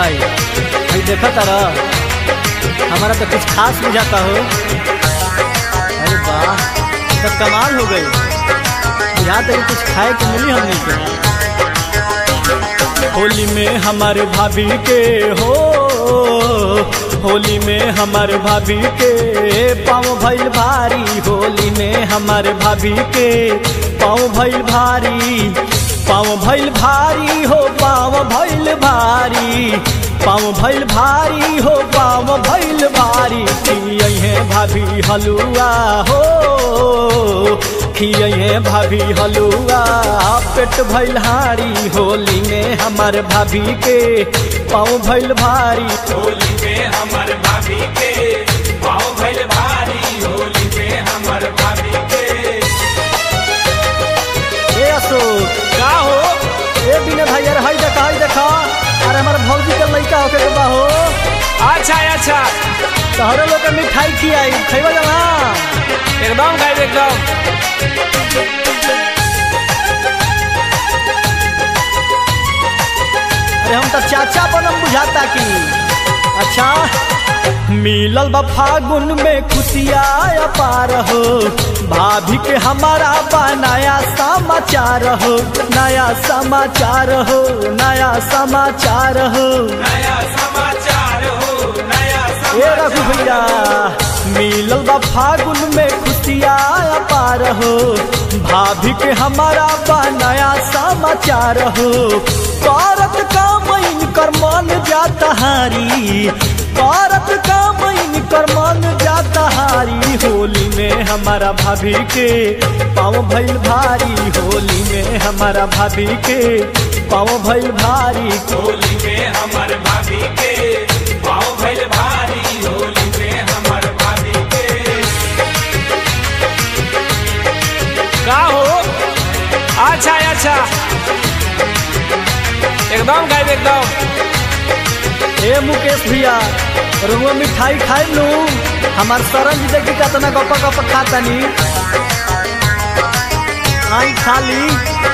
भाई भाई देखा तारा हमारा तो कुछ खास बुझाता हो अरे वाह तो कमाल हो गई यहाँ तक कुछ खाए को मिली हमने के होली में हमारे भाभी के हो होली में हमारे भाभी के पाँव भैल भारी होली में हमारे भाभी के पाँव भैल भारी पाँव भैल भारी हो पाँव भैल भारी पाँव भैल भारी हो पाँव भैल भारी खिये भाभी हलुआ हो खिये भाभी हलुआ पेट भैल हारी होली में हमार भाभी के पाँव भैल भारी होली में हमर भाभी के पाँव भइल भारी होली में हमर भाभी के ए अशोक का हो ए बिना भाई यार हाई देखा हाई देखा अरे हमारे भौजी के लड़का होके के बा हो अच्छा अच्छा तोहरे लोग के मिठाई खियाई खैबा जाना एकदम खाइब एकदम अरे हम तो चाचा बनम बुझाता की अच्छा मिलल बा फागुन में खुशिया पार हो भाभी के हमारा बा नया समाचार हो नया समाचार हो नया समाचार हो नया समाचार हो नया ए रघु भैया मिलल बा फागुन में खुशिया पार हो भाभी के हमारा बा नया समाचार हो करत का मैन कर मन जाता हारी करत का मैन कर मन जाता हारी होली में हमारा भाभी के पाँव भैल भारी होली में हमारा भाभी के पाँव भैल भारी होली में हमर भाभी के पाँव भइल भारी होली में हमर भाभी के का हो अच्छा अच्छा एकदम खाइब एकदम ए मुकेश भैया रुआ मिठाई खाई लू हमार सरन जी देखी कितना गप गप खातनी आई खाली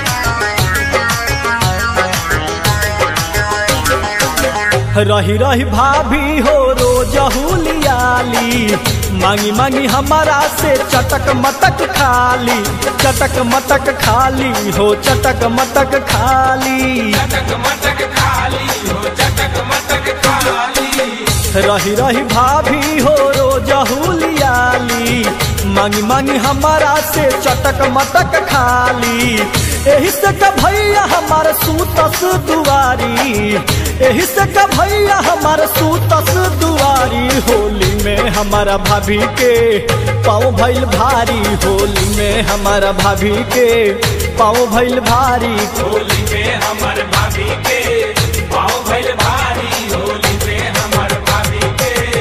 रही रही भाभी हो रोज हुलियाली मांगी मांगी हमारा से चटक मटक खाली चटक मटक खाली हो चटक मटक खाली चटक मटक खाली हो चटक मटक खाली रही रही भाभी हो रोज हुलियाली मांगी मांगी हमारा से चटक मटक खाली एही से का भैया हमार सूतस दुआरी एही से का भैया हमार सूतस दुआरी होली में हमारा भाभी के पाँव भैल भारी होली में हमारा भाभी के पाँव भैल भारी होली में हमर भाभी के पाँव भइल भारी होली में हमर भाभी के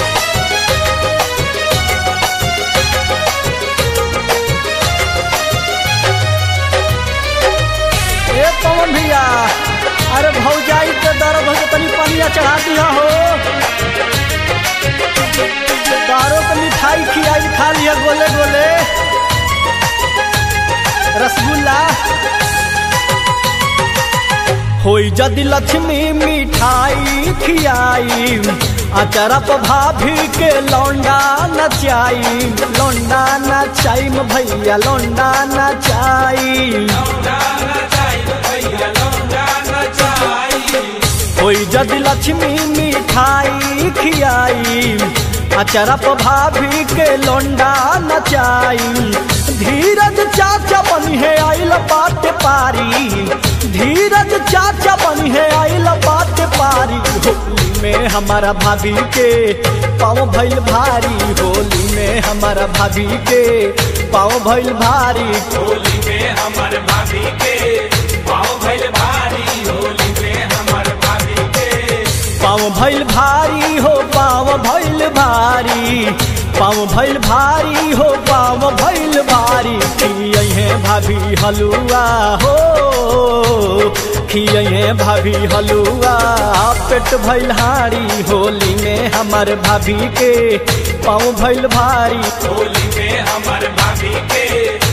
ए पवन भैया अरे भौजाई के दर्द हो के तनी पनिया चढ़ा दिया हो दारो के मिठाई खियाई खा लिया गोले गोले रसगुल्ला होई जदि लक्ष्मी मिठाई खियाई अचरा पर भाभी के लौंडा नचाई लौंडा नचाई भैया लौंडा नचाई लौंडाना चाहिए भैया लौंडाना चाहिए होई जदि लक्ष्मी मिठाई खियाई अचरा पर भाभी के लोंडा नचाई धीरज चाचा बनी है आइल बात पारी धीरज चाचा बनी है आइल बात पारी होली में हमारा भाभी के पाँव भैल भारी होली में हमारा भाभी के पाँव भैल भारी होली में हमर भाभी के पाँव भइल भारी होली में हमर भाभी के पाँव भैल भारी हो पाँव भैल भारी पाँव भैल भारी हो पाँव भैल भारी खिये भाभी हलुआ हो खिये भाभी हलुआ पेट भैल हारी होली में हमार भाभी के पाँव भैल भारी होली में हमर भाभी के